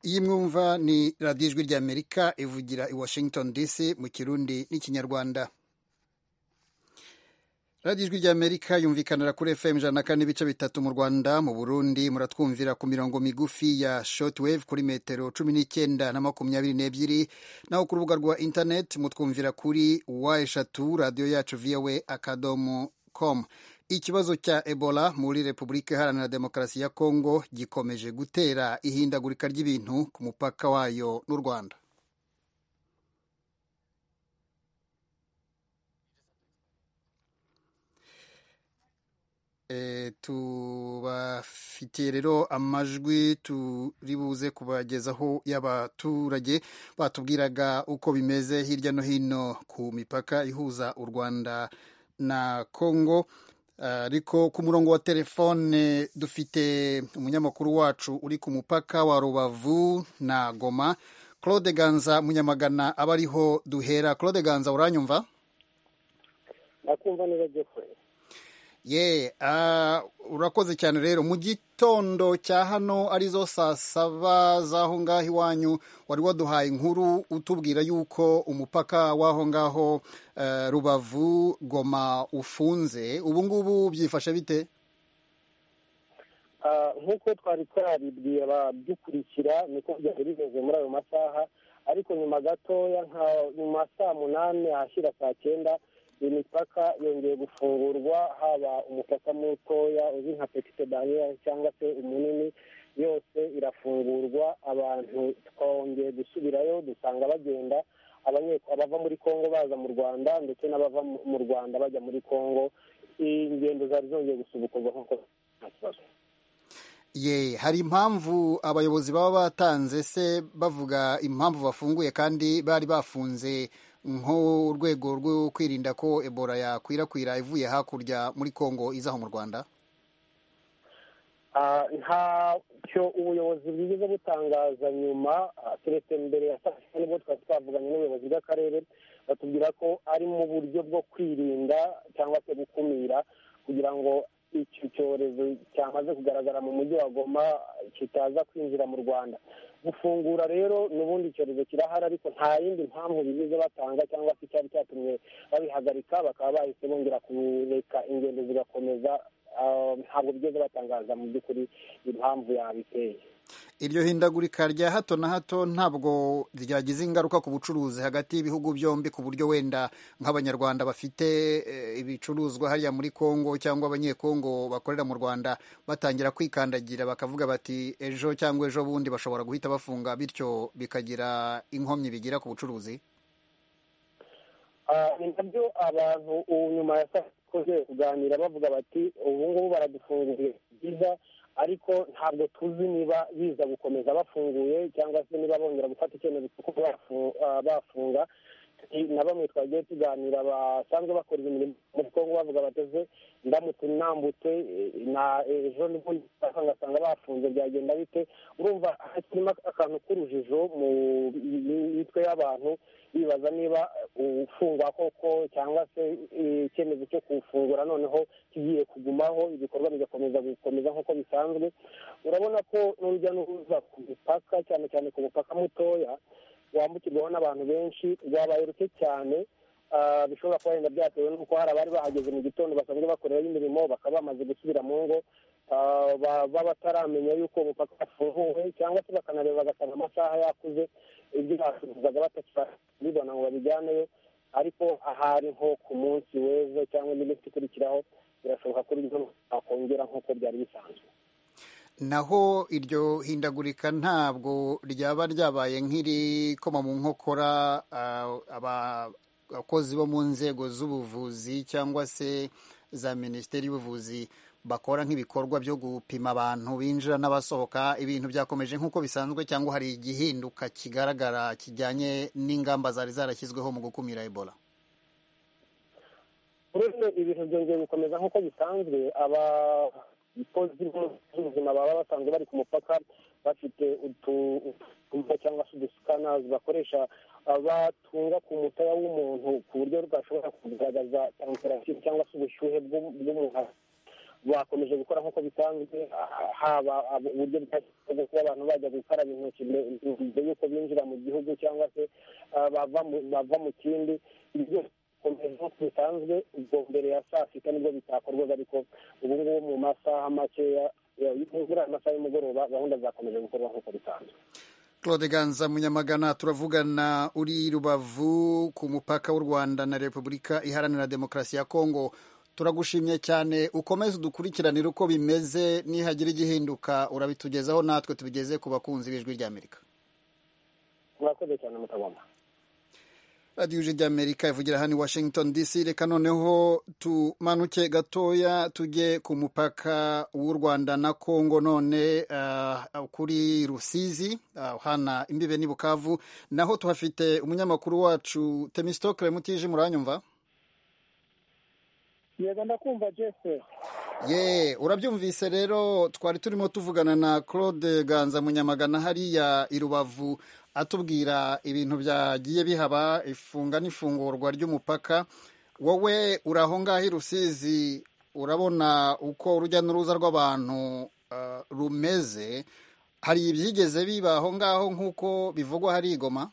iyi mwumva ni radiyo ijwi ry'amerika ivugira i washington dc mu kirundi n'ikinyarwanda radiyo ijwi ry'amerika yumvikanira kuri fm ijana na kane ibice bitatu mu rwanda mu burundi muratwumvira ku mirongo migufi ya shortwave kuri metero cumi n'icyenda na makumyabiri n'ebyiri naho ku rubuga rwa interineti mutwumvira kuri wa eshatu radiyo yacu voa akadomo com ikibazo cya ebola muri repubulika iharanira demokarasi ya kongo gikomeje gutera ihindagurika ry'ibintu ku mupaka wayo n'u rwanda e, tubafitiye rero amajwi turi buze kubagezaho y'abaturage batubwiraga uko bimeze hirya no hino ku mipaka ihuza u rwanda na kongo ariko ku murongo wa telefone dufite umunyamakuru wacu uri ku mupaka wa rubavu na goma claude ganza munyamagana aba ariho duhera claude ganza uranyumva ndakumva niba jeffrey ye urakoze cyane rero mu gitondo cya hano arizo saa saba z'aho ngaho iwanyu wari waduhaye inkuru utubwira y'uko umupaka w'aho ngaho rubavu goma ufunze ubu ngubu byifashe bite nk'uko twari twabibwiye abadukurikira niko byari bimeze muri ayo masaha ariko nyuma gatoya nka nyuma saa munani ahashyira saa cyenda imipaka yongeye gufungurwa haba umupaka mutoya uzwi nka petite barriere cyangwa se umunini yose irafungurwa abantu twongeye gusubirayo dusanga bagenda abava muri congo baza mu rwanda ndetse n'abava mu rwanda bajya muri congo ingendo zari zongeye gusubukurwa nk'uko nta kibazo ye hari impamvu abayobozi baba batanze se bavuga impamvu bafunguye kandi bari bafunze nk'urwego rwo kwirinda ko ebola yakwirakwira ivuye hakurya muri congo izaho mu rwanda ntacyo ubuyobozi bwigeze butangaza nyuma keretse mbere ya saa sita nibwo twari twavuganye n'ubuyobozi bw'akarere batubwira ko ari mu buryo bwo kwirinda cyangwa se gukumira kugira ngo icyo cyorezo cyamaze kugaragara mu mujyi wa goma kitaza kwinjira mu rwanda gufungura rero n'ubundi icyorezo kirahari ariko nta yindi mpamvu bigize batanga cyangwa se cyari cyatumye babihagarika bakaba bahise bongera kureka ingendo zigakomeza ntabwo bigeze batangaza mu by'ukuri impamvu yabiteye iryo hindagurika rya hato na hato ntabwo ryagize ingaruka ku bucuruzi hagati y'ibihugu byombi ku buryo wenda nk'abanyarwanda bafite ibicuruzwa hariya muri congo cyangwa abanyekongo bakorera mu rwanda batangira kwikandagira bakavuga bati ejo cyangwa ejo bundi bashobora guhita bafunga bityo bikagira inkomyi bigira ku bucuruzi ni nabyo abantu ubu nyuma ya saa sita kuganira bavuga bati ubu ngubu baradufunguriye byiza ariko ntabwo tuzi niba biza gukomeza bafunguye cyangwa se niba bongera gufata icyemezo kuko bafunga na bamwe twagiye tuganira basanzwe bakora imirimo muri congo bavuga bateze ndamutse nambutse na ejo n'ubundi ngasanga bafunze byagenda bite urumva hakirimo akantu k'urujijo mu mitwe y'abantu bibaza niba ufungwa koko cyangwa se icyemezo cyo kuwufungura noneho kigiye kugumaho ibikorwa bigakomeza gukomeza nk'uko bisanzwe urabona ko n'urujya n'uruza ku mipaka cyane cyane ku mupaka mutoya wambukirwaho n'abantu benshi rwabaye ruke cyane bishobora kuba wenda byatewe n'uko hari abari bahageze mu gitondo basanzwe bakoreraho imirimo bakaba bamaze gusubira mu ngo baba bataramenya yuko umupaka wafunguwe cyangwa se bakanareba bagasanga amasaha yakuze ibyo bacuruzaga batakibibona ngo babijyaneyo ariko ahari nko ku munsi w'ejo cyangwa n'iminsi ikurikiraho birashoboka ko ibyo bakongera nk'uko byari bisanzwe naho iryo hindagurika ntabwo ryaba ryabaye nk'irikoma mu nkokora abakozi bo mu nzego z'ubuvuzi cyangwa se za minisiteri y'ubuvuzi bakora nk'ibikorwa byo gupima abantu binjira n'abasohoka ibintu byakomeje nk'uko bisanzwe cyangwa hari igihinduka kigaragara kijyanye n'ingamba zari zarashyizweho mu gukumira ebola uretse ibintu byongeye gukomeza nk'uko bisanzwe aba abakozi b'ubuzima baba basanzwe bari ku mupaka bafite utumva cyangwa se udusikanazi bakoresha batunga ku mutaya w'umuntu ku buryo bwashobora kugaragaza temperature cyangwa se ubushyuhe bw'umuntu bakomeje gukora nk'uko bisanzwe haba uburyo bwo kuba abantu bajya gukaraba intoki mbere y'uko binjira mu gihugu cyangwa se bava mu kindi ibyo byose nk'uko bisanzwe ubwo mbere ya saa sita nibwo bitakorwaga ariko ubu ngubu mu masaha makeya muri aya masaha y'umugoroba gahunda zakomeje gukorwa nk'uko bisanzwe Claude Ganza Munyamagana turavugana uri Rubavu ku mupaka w'u Rwanda na Repubulika Iharanira Demokarasi ya Kongo turagushimye cyane ukomeze udukurikiranire uko bimeze nihagira igihinduka urabitugezaho natwe tubigeze ku bakunzi b'ijwi ry'Amerika murakoze cyane mutagomba radiyo ije ry'amerika ivugira hano i washington dc reka noneho tumanuke gatoya tujye ku mupaka w'u rwanda na kongo none uh, kuri rusizi uh, hana imbibe n'i bukavu naho tuhafite umunyamakuru wacu temistokre mutije muranyumva yego ndakumva jese ye urabyumvise rero twari turimo tuvugana na claude ganza munyamagana hariya i rubavu atubwira ibintu byagiye bihaba ifunga n'ifungurwa ry'umupaka wowe uraho ngaho i rusizi urabona uko urujya n'uruza rw'abantu rumeze hari ibyigeze biba aho ngaho nk'uko bivugwa hari igoma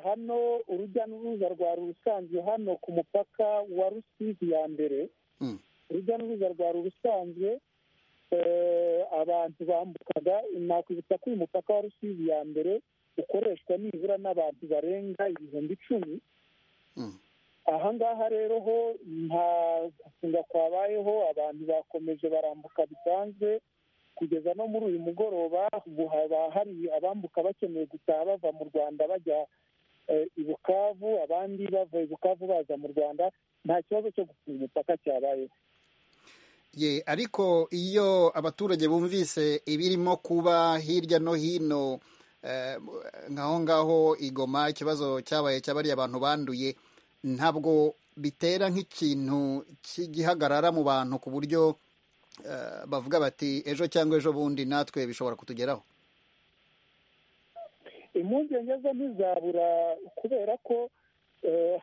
hano urujya n'uruza rwari usanzwe hano ku mupaka wa rusizi ya mbere urujya n'uruza rwari usanzwe abantu bambukaga nakwibutsa ko uyu mupaka wa rusizi ya mbere ukoreshwa nibura n'abantu barenga ibihumbi icumi aha ngaha rero ho nta gufunga kwabayeho abantu bakomeje barambuka bisanzwe kugeza no muri uyu mugoroba haba hari abambuka bakeneye gutaha bava mu rwanda bajya i bukavu abandi bava i bukavu baza mu rwanda nta kibazo cyo gufunga umupaka cyabayeho ye ariko iyo abaturage bumvise ibirimo kuba hirya no hino nk'aho ngaho igoma ikibazo cyabaye cyabariye abantu banduye ntabwo bitera nk'ikintu cy'igihagarara mu bantu ku buryo bavuga bati ejo cyangwa ejo bundi natwe bishobora kutugeraho impungenge zo ntizabura kubera ko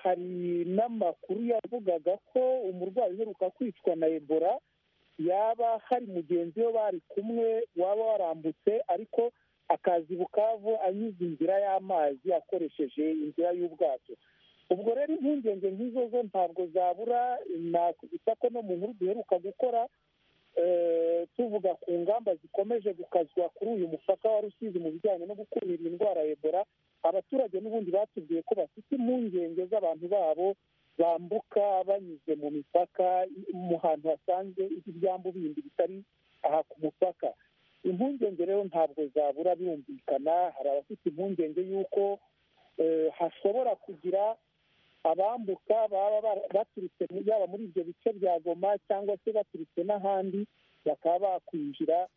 hari n'amakuru yavugaga ko umurwayi uheruka kwicwa na ebola yaba hari mugenzi we bari kumwe waba warambutse ariko akaza i bukavu anyuze inzira y'amazi akoresheje inzira y'ubwato ubwo rero impungenge nk'izo zo ntabwo zabura nakwibutsa ko no mu nkuru duheruka gukora tuvuga ku ngamba zikomeje gukazwa kuri uyu mupaka wa rusizi mu bijyanye no gukumira indwara ya ebola abaturage n'ubundi batubwiye ko bafite impungenge z'abantu babo bambuka banyuze mu mipaka mu hantu hasanzwe ibyambu bindi bitari aha ku mupaka impungenge rero ntabwo zabura birumvikana hari abafite impungenge y'uko hashobora kugira abambuka baba baturutse yaba muri ibyo bice bya goma cyangwa se baturutse n'ahandi bakaba bakwinjira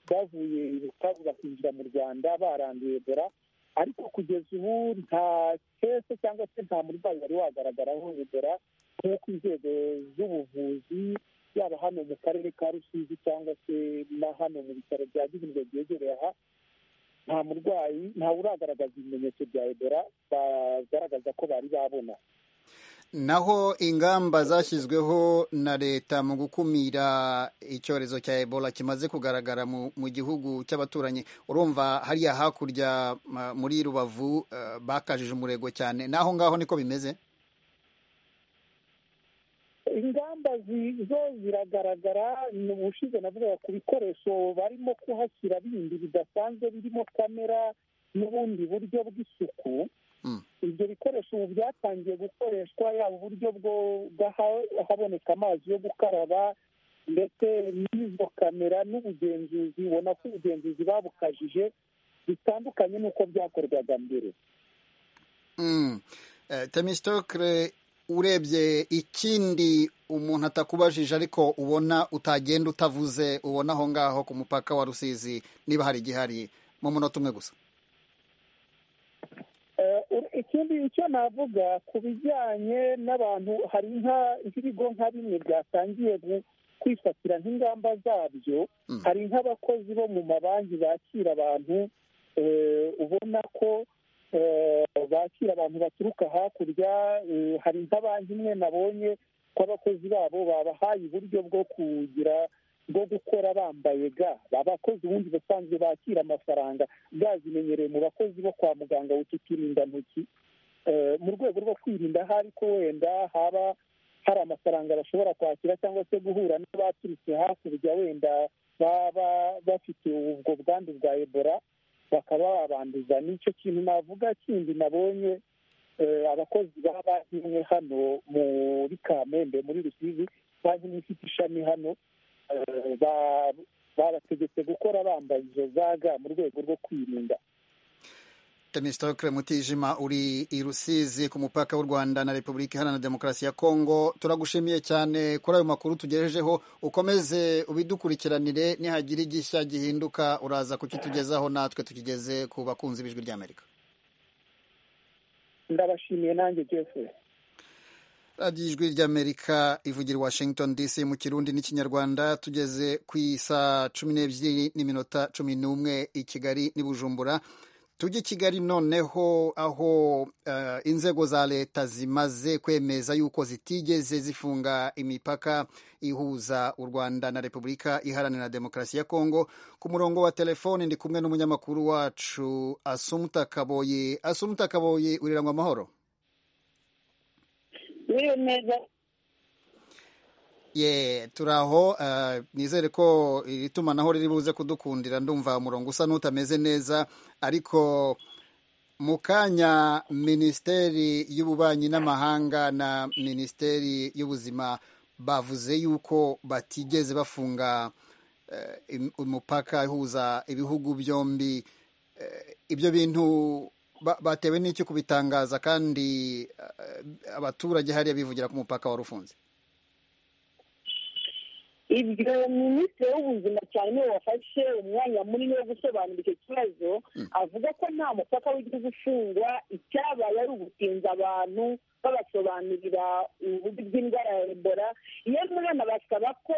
bavuye i bukavu bakinjira mu rwanda baranduye ebola ariko kugeza ubu nta kese cyangwa se nta murwayi wari wagaragaraho ebola nk'uko inzego z'ubuvuzi yaba hano mu karere ka rusizi cyangwa se na hano mu bitaro bya gihundwe byegereye aha nta murwayi ntawe uragaragaza ibimenyetso bya ebola bagaragaza ko bari babona naho ingamba zashyizweho na leta mu gukumira icyorezo cya ebola kimaze kugaragara mu gihugu cy'abaturanyi urumva hariya hakurya muri rubavu bakajije umurego cyane n'aho ngaho niko bimeze ingamba zo ziragaragara ni ubushize navugaga ku bikoresho barimo kuhashyira bindi bidasanzwe birimo kamera n'ubundi buryo bw'isuku ibyo bikoresho ubu byatangiye gukoreshwa yaba uburyo haboneka amazi yo gukaraba ndetse n'izo kamera n'ubugenzuzi ubona ko ubugenzuzi babukajije bitandukanye n'uko byakorwaga mbere temisitokire urebye ikindi umuntu atakubajije ariko ubona utagenda utavuze ubona aho ngaho ku mupaka wa rusizi niba hari igihari mu munota umwe gusa ikindi icyo navuga ku bijyanye n'abantu hari nk'ibigo nka bimwe byatangiye kwifatira nk'ingamba zabyo hari nk'abakozi bo mu mabanki bakira abantu ubona ko bakira abantu baturuka hakurya hari nka banki imwe nabonye ko abakozi babo babahaye uburyo bwo kugira bwo gukora bambaye ga abakozi ubundi basanzwe bakira amafaranga ga zimenyereye mu bakozi bo kwa muganga ntoki mu rwego rwo kwirinda ahari ko wenda haba hari amafaranga bashobora kwakira cyangwa se guhura n'abaturutse hakurya wenda baba bafite ubwo bwandu bwa ebola bakaba babanduza nicyo kintu navuga kindi nabonye abakozi baba bahinwe hano muri kamembe muri rusizi bahinwe ifite ishami hano babategetse gukora bambaye izo zaga mu rwego rwo kwirinda Temistokle Mutijima uri i Rusizi ku mupaka w'u Rwanda na Repubulika Iharanira Demokarasi ya Kongo turagushimiye cyane kuri ayo makuru tugejejeho ukomeze ubidukurikiranire nihagira igishya gihinduka uraza kukitugezaho natwe tukigeze ku bakunzi b'ijwi ry'Amerika ndabashimiye nanjye byose radiyo ijwi ry'amerika ivugira washington dc mu kirundi n'ikinyarwanda tugeze ku isaa cumi n'ebyiri n'iminota cumi n'umwe i kigali n'ibujumbura tujye kigali noneho aho uh, inzego za leta zimaze kwemeza yuko zitigeze zifunga imipaka ihuza u rwanda na repubulika iharanira demokarasi ya kongo ku murongo wa telefoni ndi kumwe n'umunyamakuru wacu asumuta kaboye asumuta kaboye urirangwa amahoro ye turi aho nizere ko iri tumanaho riri buze kudukundira ndumva umurongo usa n'utameze neza ariko mu kanya minisiteri y'ububanyi n'amahanga na minisiteri y'ubuzima bavuze yuko batigeze bafunga umupaka ihuza ibihugu byombi ibyo bintu batewe n'icyo kubitangaza kandi abaturage hariya bivugira ku mupaka warufunze ibyo minisitiri w'ubuzima cyane wafashe umwanya munini wo gusobanura icyo kibazo avuga ko nta mupaka w'igihugu ufungwa icyabaye ari ugutinza abantu babasobanurira uburyo bw'indwara ya ebola iyo mwana basaba ko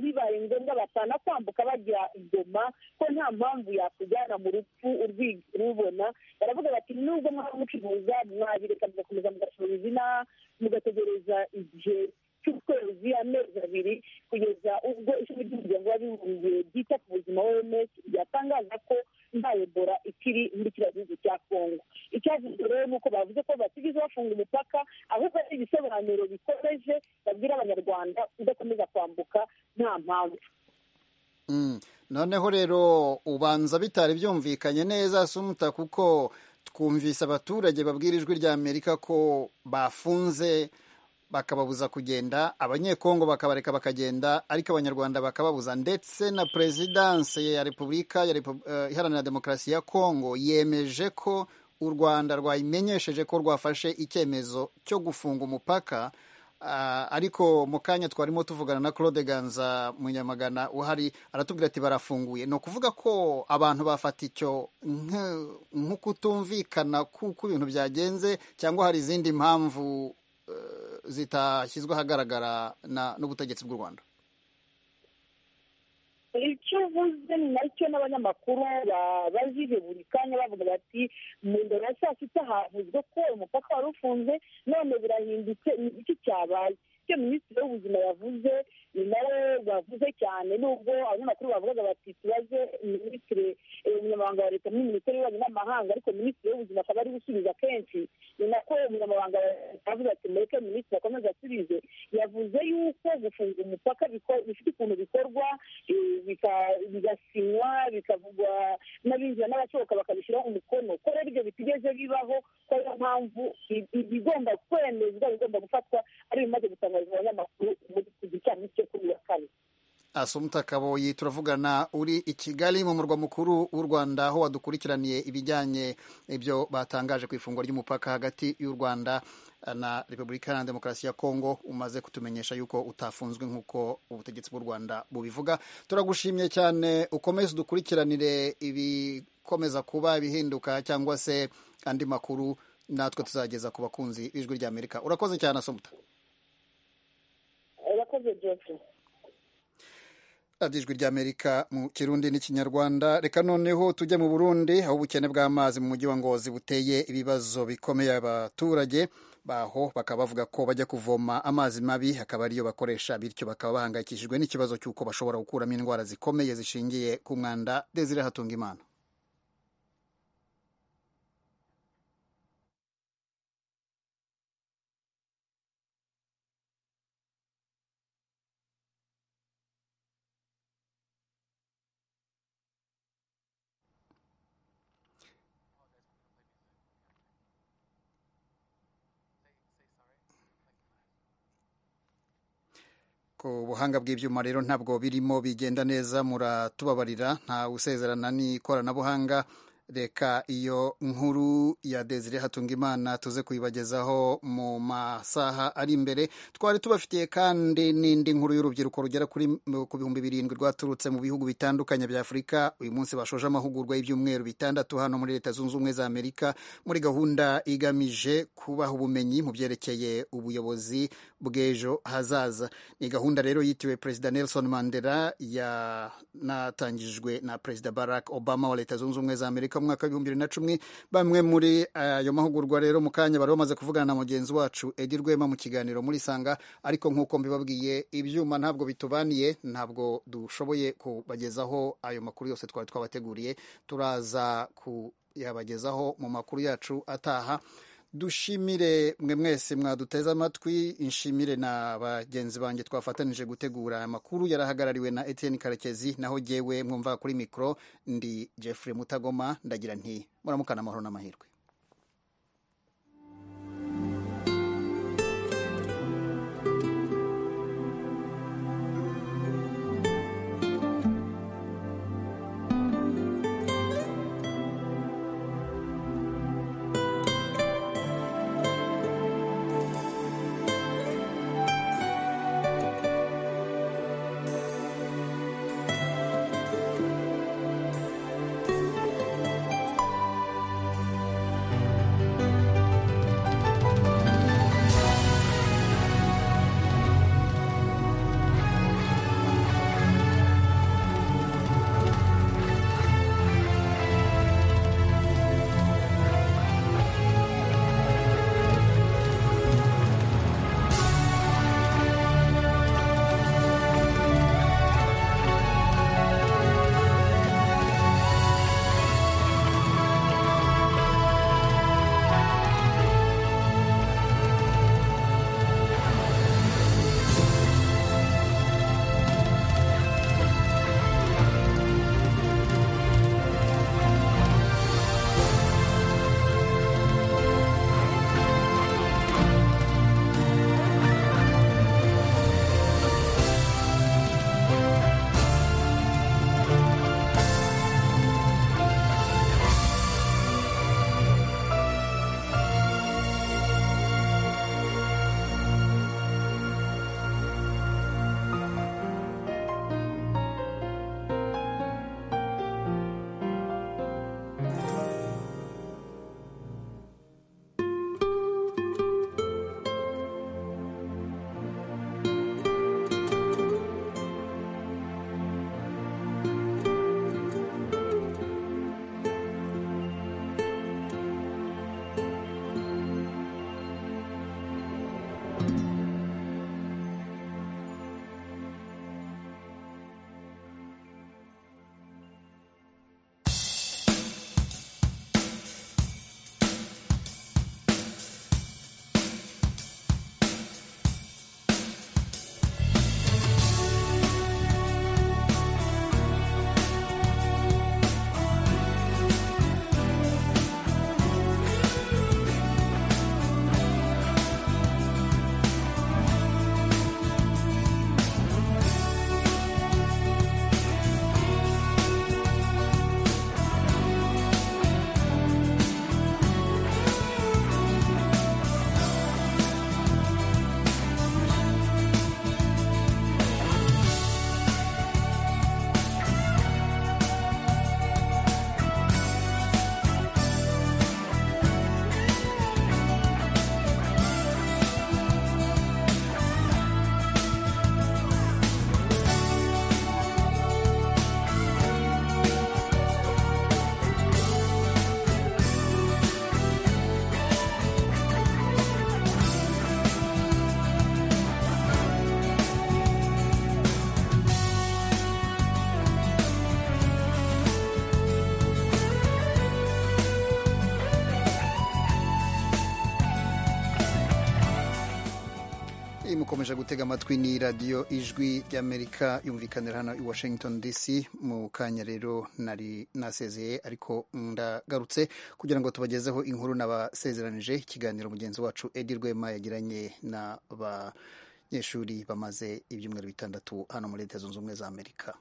bibaye ngombwa batana kwambuka bajya igoma ko nta mpamvu yakujyana mu rupfu urubona baravuga bati nubwo mwaba mucuruza mwabireka mugakomeza mugacuruza inaha mugategereza igihe cy'ukwezi amezi abiri kugeza ubwo ishami ry'umuryango w'abibumbye ryita ku buzima oms ryatangaza ko nta ebola ikiri muri kiriya gihugu cya kongo icyavuze rero ni uko bavuze ko batigeze bafunga umupaka ahubwo ari ibisobanuro bikomeje babwira abanyarwanda kudakomeza kwambuka nta mpamvu noneho rero ubanza bitari byumvikanye neza sumuta kuko twumvise abaturage babwira ijwi rya amerika ko bafunze bakababuza kugenda abanyekongo bakabareka bakagenda ariko abanyarwanda bakababuza ndetse na perezidanse ya repubulika iharanira demokarasi ya kongo yemeje ko u rwanda rwayimenyesheje ko rwafashe icyemezo cyo gufunga umupaka ariko mu kanya twarimo tuvugana na claude ganza munyamagana uhari aratubwira ati barafunguye ni ukuvuga ko abantu bafata icyo nk'ukutumvikana kuko ibintu byagenze cyangwa hari izindi mpamvu zitashyizwe ahagaragara n'ubutegetsi bw'u rwanda icyo uvuze ni nacyo n'abanyamakuru babajije buri kanya bavuga bati mu mbere ya saa sita havuzwe ko umupaka wari ufunze none birahindutse ni iki cyabaye icyo minisitiri w'ubuzima yavuze ni nawe bavuze cyane nubwo abanyamakuru bavugaga bati tubaze minisitiri umunyamabanga wa leta muri minisiteri y'ububanyi n'amahanga ariko minisitiri w'ubuzima akaba ari gusubiza kenshi ni nako umunyamabanga wa leta avuze ati mureke minisitiri akomeze asubize yavuze yuko gufunga umupaka bifite ukuntu bikorwa bigasinywa bikavugwa n'abinjira n'abasohoka bakabishyiraho umukono ko rero ibyo bitigeze bibaho ko ariyo mpamvu ibigomba kwemezwa bigomba gufatwa ari ibimaze gutangarizwa abanyamakuru muri iki gicamunsi cyo kuri uyu wa kane asumuta kaboyi turavugana uri i kigali mu murwa mukuru w'u rwanda aho wadukurikiraniye ibijyanye ibyo batangaje ku ifungwa ry'umupaka hagati y'u rwanda na repubulika iharanira demokarasi ya kongo umaze kutumenyesha yuko utafunzwe nk'uko ubutegetsi bw'u rwanda bubivuga turagushimye cyane ukomeze udukurikiranire ibikomeza kuba ibihinduka cyangwa se andi makuru natwe tuzageza ku bakunzi b'ijwi ry'amerika urakoze cyane asumuta urakoze byose ijwi ry'amerika mu kirundi n'ikinyarwanda reka noneho tujye mu burundi aho ubukene bw'amazi mu mujyi wa ngozi buteye ibibazo bikomeye abaturage baho bakaba bavuga ko bajya kuvoma amazi mabi akaba ariyo bakoresha bityo bakaba bahangayikishijwe n'ikibazo cy'uko bashobora gukuramo indwara zikomeye zishingiye ku mwanda desire hatunga imana ku buhanga bw'ibyuma rero ntabwo birimo bigenda neza muratubabarira nta usezerana n'ikoranabuhanga reka iyo nkuru ya desire hatungimana tuze kuyibagezaho mu masaha ari imbere twari tubafitiye kandi n'indi nkuru y'urubyiruko rugera kuri ku bihumbi birindwi rwaturutse mu bihugu bitandukanye bya afurika uyu munsi bashoje amahugurwa y'ibyumweru bitandatu hano muri leta zunze ubumwe za amerika muri gahunda igamije kubaha ubumenyi mu byerekeye ubuyobozi bw'ejo hazaza ni gahunda rero yitiriwe perezida nelson mandela yanatangijwe na perezida barack obama wa leta zunze ubumwe za amerika mu mwaka w'ibihumbi bibiri na cumi bamwe muri ayo uh, mahugurwa rero mu kanya bari bamaze kuvugana na mugenzi wacu edi rwema mu kiganiro muri sanga ariko nk'uko mbibabwiye ibyuma ntabwo bitubaniye ntabwo dushoboye kubagezaho ayo makuru yose twari twabateguriye turaza kuyabagezaho mu makuru yacu ataha dushimire mwe mwese mwaduteze amatwi inshimire na bagenzi banjye twafatanije gutegura amakuru yarahagarariwe na Etienne Karekezi naho jyewe mwumva kuri mikoro ndi Jeffrey Mutagoma ndagira nti muramukana amahoro n'amahirwe mukomeje gutega amatwi ni radiyo ijwi ry'amerika yumvikanira hano i washington dc mu kanya rero nari nasezeye ariko ndagarutse kugira ngo tubagezeho inkuru n'abasezeranije ikiganiro mugenzi wacu edi rwema yagiranye n'abanyeshuri bamaze ibyumweru bitandatu hano muri leta zunze ubumwe za amerika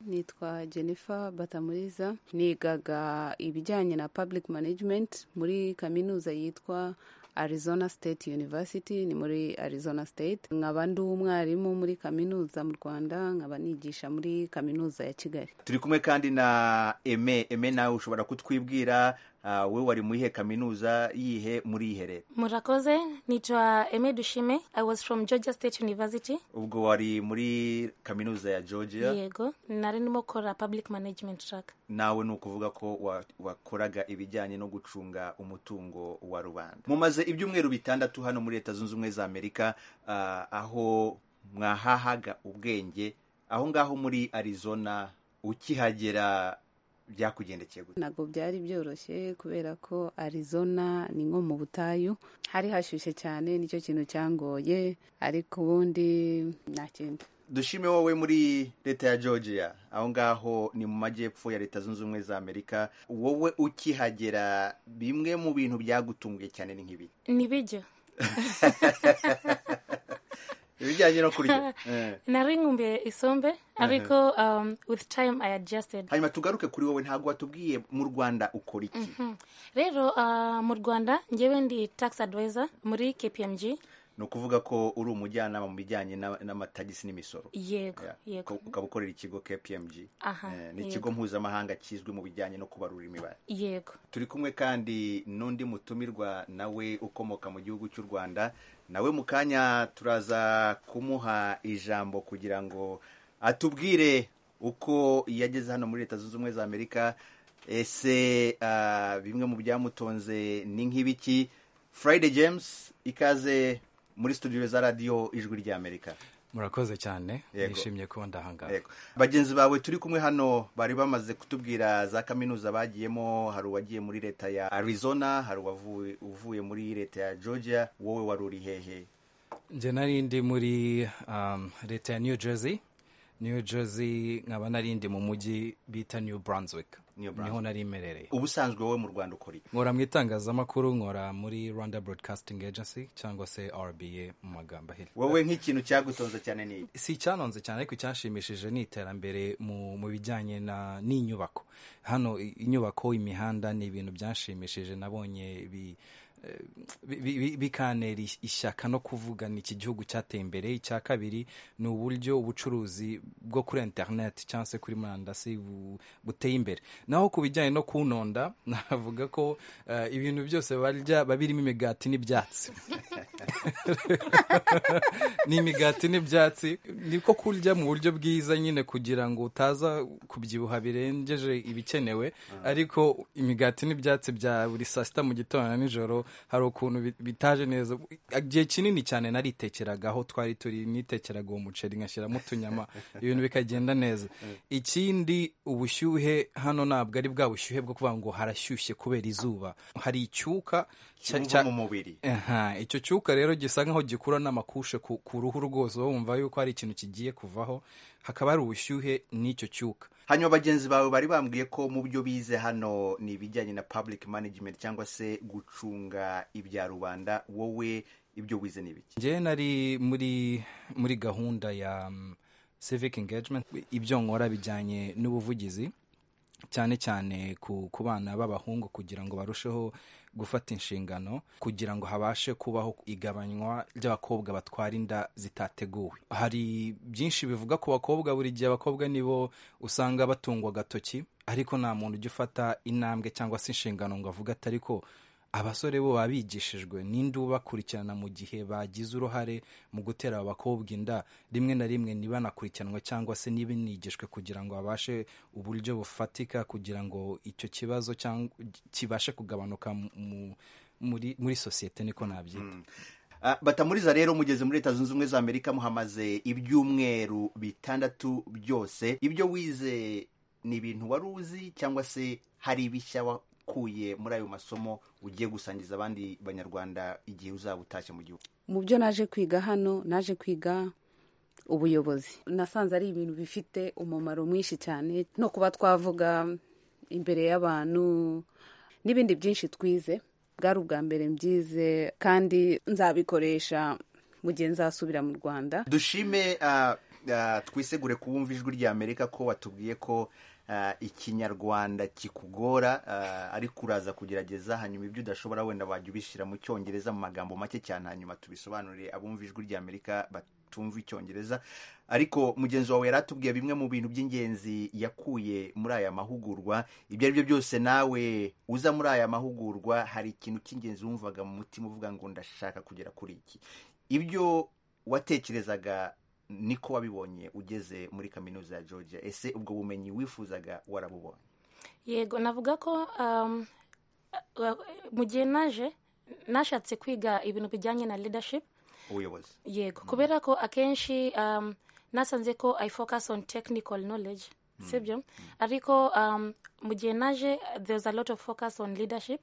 nitwa jennifer batamuriza nigaga ibijyanye na public management muri kaminuza yitwa arizona state university ni muri arizona state nkaba ndi umwarimu muri kaminuza mu rwanda nkaba nigisha muri kaminuza ya kigali turi kumwe kandi na eme eme nawe ushobora kutwibwira uh, we wari muyihe kaminuza yihe muri ihe leta murakoze nitwa eme dushime i was from georgia state university ubwo wari muri kaminuza ya georgia yego nari ndimo gukora public management track nawe ni ukuvuga ko wa- wakoraga ibijyanye no gucunga umutungo wa rubanda mumaze ibyumweru bitandatu hano muri leta zunze ubumwe za amerika uh, aho mwahahaga ubwenge aho ngaho muri arizona ukihagera byakugendekeye gute ntabwo byari byoroshye kubera ko arizona ni nko mu butayu hari hashyushye cyane nicyo kintu cyangoye ariko ubundi nta kintu dushime wowe muri leta ya georgia aho ngaho ni mu majyepfo ya leta zunze ubumwe za amerika wowe ukihagera bimwe mu bintu byagutunguye cyane ni nk'ibi ntibijya ibijyanye no kurya Eh. nari nkumbuye isombe ariko um, with time i adjusted hanyuma tugaruke kuri wowe ntabwo watubwiye mu rwanda ukora iki rero uh, mu rwanda ngewe ndi tax advisor muri kpmg ni ukuvuga ko uri umujyanama mu bijyanye n'a- n'amatagisi n'imisoro yego Yeah. yego Uka- ukaba ukorera ikigo kpmg Aha, Eh, ni yego. ikigo mpuzamahanga kizwi mu bijyanye no kubarura imibare yego turi kumwe kandi n'undi mutumirwa nawe ukomoka mu gihugu cy'u rwanda nawe mu kanya turaza kumuha ijambo kugira ngo atubwire uko yageze hano muri leta zunze ubumwe za amerika ese ah, bimwe mu byamutonze ni nk'ibiki friday james ikaze muri studio za radiyo ijwi ry'amerika murakoze cyane Yego. nishimiye kuba ndahangaha Yego. bagenzi bawe turi kumwe hano bari bamaze kutubwira za kaminuza bagiyemo hari uwagiye muri leta ya arizona hari uwavuye- uvuye muri leta ya georgia wowe wari uri hehe njye nari ndi muri um, leta ya new jersey new jersey nkaba nari ndi mu mujyi bita new brunswick New Brunswick. niho nari imerereye ubusanzwe wowe mu rwanda ukora iki nkora mu itangazamakuru nkora muri rwanda broadcasting agency cyangwa se rba mu magambo ahera wowe nk'ikintu cyagutonze cyane ni iki? si icyanonze cyane ariko icyanshimishije ni iterambere mu mu bijyanye na n'inyubako hano i- inyubako imihanda ni ibintu byanshimishije nabonye bi eh, bi- bi- bikantera is- ishyaka no kuvuga ni iki gihugu cyateye imbere icya kabiri ni uburyo ubucuruzi bwo kuri interineti cyangwa se kuri murandasi bu- buteye imbere naho ku bijyanye no kunonda navuga ko eh, ibintu byose barya biba birimo imigati n'ibyatsi ni imigati n'ibyatsi niko kurya mu buryo bwiza nyine kugira ngo utaza kubyibuha birengeje ibikenewe ariko imigati n'ibyatsi bya buri saa sita mu gitondo na nijoro hari ukuntu bi- bitaje neza igihe kinini cyane naritekeragaho twari turi nitekeraga uwo muceri ngashyiramo utunyama ibintu bikagenda neza ikindi ubushyuhe hano ntabwo ari bwa bushyuhe bwo kuvuga ngo harashyushye kubera izuba hari icyuka cya- Wumva cya- mu mubiri Aha, icyo cyuka rero gisa nk'aho gikura n'amakushe ku, ku ruhu rwose wumva yuko hari ikintu kigiye kuvaho hakaba hari ubushyuhe n'icyo cyuka hanyuma bagenzi bawe bari bambwiye ko mu byo bize hano ni ibijyanye na public management cyangwa se gucunga ibya rubanda wowe ibyo wize ni ibiki njyewe nari muri muri gahunda ya um, civic engagement ibyo nkora bijyanye n'ubuvugizi cyane cyane ku, ku bana b'abahungu kugira ngo barusheho gufata inshingano kugira ngo habashe kubaho igabanywa ry'abakobwa batwara inda zitateguwe hari byinshi bivuga ku bakobwa buri gihe abakobwa nibo usanga batungwa agatoki ariko nta muntu ujya ufata intambwe cyangwa se inshingano ngo avuge ati ariko abasore bo baba bigishijwe ninde ubakurikirana mu gihe bagize uruhare mu gutera abo bakobwa inda rimwe na rimwe ntibanakurikiranwe cyangwa se ntibanigishwe kugira ngo babashe uburyo bufatika kugira ngo icyo kibazo cyangwa kibashe kugabanuka mu- muri, muri sosiyete niko nabyita Ah, batamuriza rero mugeze muri leta zunze ubumwe za amerika muhamaze ibyumweru bitandatu byose ibyo wize ni ibintu wari uzi cyangwa se hari ibishya wakuye muri ayo masomo ugiye gusangiza abandi banyarwanda igihe uzaba utashye mu gihugu mu byo naje kwiga hano naje kwiga ubuyobozi nasanze ari ibintu bifite umumaro mwinshi cyane no kuba twavuga imbere y'abantu n'ibindi byinshi twize bwari ubwa mbere mbyize kandi nzabikoresha mu gihe nzasubira mu rwanda dushime ah, ah, twisegure kubumva ijwi rya amerika ko watubwiye ko ah, ikinyarwanda kikugora ah, ariko uraza kugerageza hanyuma ibyo udashobora wenda wajya ubishyira mu cyongereza mu magambo make cyane hanyuma tubisobanurire abumva ijwi rya amerika batumva icyongereza ariko mugenzi wawe yari atubwiye bimwe mu bintu by'ingenzi yakuye muri aya mahugurwa ibyo ari byo byose nawe uza muri aya mahugurwa hari ikintu cy'ingenzi wumvaga mu mutima uvuga ngo ndashaka kugera kuri iki ibyo watekerezaga niko wabibonye ugeze muri kaminuza ya georgia ese ubwo bumenyi wifuzaga warabubonye yego navuga ko um, mu gihe naje nashatse kwiga ibintu bijyanye na leadership ubuyobozi yego kubera ko akenshi um, nasanze ko i focus on technical knowledge sibyo ariko um, mu gihe naje there's a lot of focus on leadership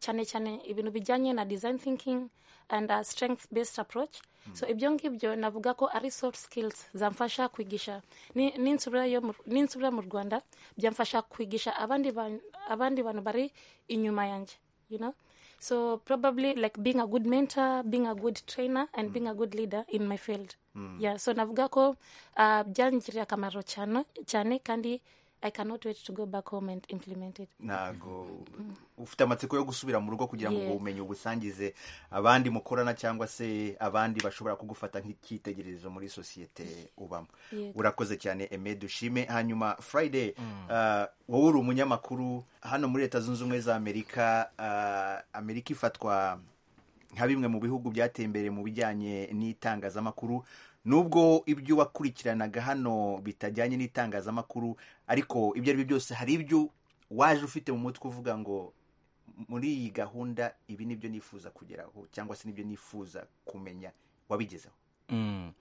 cyane cyane ibintu bijyanye na design thinking and uh, strength based approach so ibyo ngibyo navuga ko ari soft skills zamfasha kwigisha Ni- ninsubira yo mu- ninsubira mu rwanda byamfasha kwigisha abandi ban- abandi bantu bari inyuma yanjye you know so probably like being a good mentor being a good trainer and being a good leader in my field yeah so navuga ko uh, byangirira akamaro cyane cyane kandi i cannot wait to go back home and implement it ntago ufite amatsiko yo gusubira mu rugo kugira ngo Yeah. ubwo bumenyi ubusangize abandi mukorana cyangwa se abandi bashobora kugufata nk'icyitegererezo muri sosiyete ubamo Yego. urakoze cyane eme dushime hanyuma friday ah, wowe uri umunyamakuru hano muri leta zunze ubumwe za amerika ah, amerika ifatwa nka bimwe mu bihugu byateye imbere mu bijyanye n'itangazamakuru nubwo ibyo wakurikiranaga hano bitajyanye n'itangazamakuru ariko ibyo ari byo byose hari ibyo waje ufite mu mutwe uvuga ngo muri iyi gahunda ibi nibyo nifuza kugeraho cyangwa se nibyo nifuza kumenya wabigezeho Mm.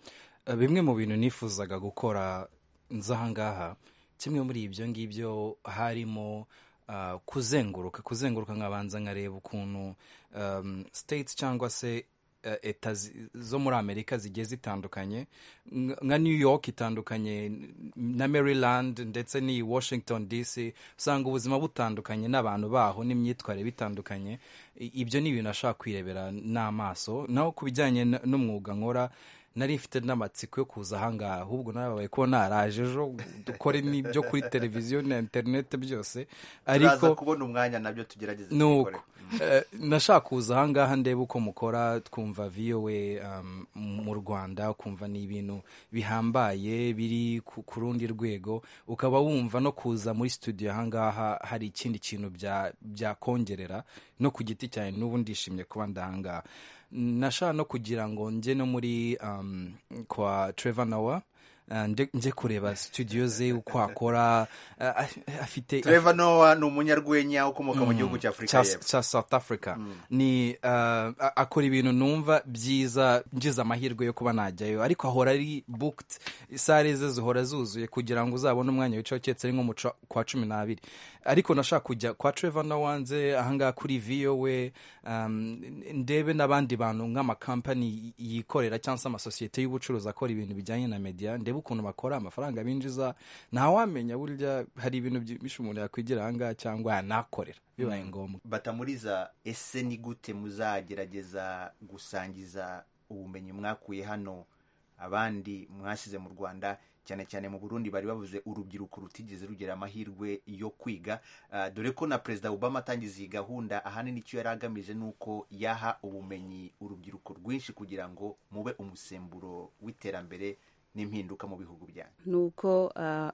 Eh, bimwe mu bintu nifuzaga gukora nza ahangaha kimwe muri ibyo ngibyo harimo ah, kuzenguruka kuzenguruka nkabanza nkareba ukuntu um, states cyangwa se eh, eta zi- zo muri amerika zigiye zitandukanye Nka- nka new york itandukanye na maryland ndetse n'iyi washington dc usanga ubuzima butandukanye n'abantu baho n'imyitwarire bitandukanye I- ibyo ni ibintu ashaka kwirebera n'amaso naho ku bijyanye n- n'umwuga nkora nari mfite n'amatsiko yo kuza ahangaha ahubwo narababaye ko naraje ejo dukore n'ibyo kuri televiziyo na interineti byose turaza ariko kubona umwanya nabyo tugerageza nuko tubikore. Eh, nashaka kuza ahangaha ndebe uko mukora twumva vowe um, mu rwanda ukumva ni ibintu bihambaye biri ku ku rundi rwego ukaba wumva no kuza muri studio ahangaha hari ikindi kintu bya- byakongerera no ku giti cyanjye n'ubu ndishimye kuba ndahangaha nashaka no kugira ngo njye no muri um, kwa trevor nawa eh, nde- njye kureba studio ze uko akora eh, af- afite Trevor Noah ni umunyarwenya ukomoka mu gihugu cya afurika cya, y'epfo cya south africa ni uh, a- akora ibintu numva byiza ngize amahirwe yo kuba najyayo ariko ahora ari booked sare ze zihora zuzuye kugira ngo uzabone umwanya wicaye uketse ari nko mu cua- kwa cumi n'abiri ariko nashaka kujya kwa trevor nawanze ahangaha kuri vowe um, ndebe n'abandi bantu nk'amakampani yikorera cyangwa se amasosiyete y'ubucuruzi akora ibintu bijyanye na media ndebe ukuntu bakora amafaranga binjiza ntawamenya burya hari ibintu byinshi umuntu yakwigira ahangaha cyangwa yanakorera bibaye ngombwa batamuriza ese ni gute muzagerageza gusangiza ubumenyi mwakuye hano abandi mwasize mu rwanda cyane cyane mu burundi bari bavuze urubyiruko rutigeze rugira amahirwe yo kwiga Ah, dore ko na perezida obama atangiza iyi gahunda ahanini icyo yari agamije ni uko yaha ubumenyi urubyiruko rwinshi kugira ngo mube umusemburo w'iterambere n'impinduka mu bihugu byanyu nuko ah,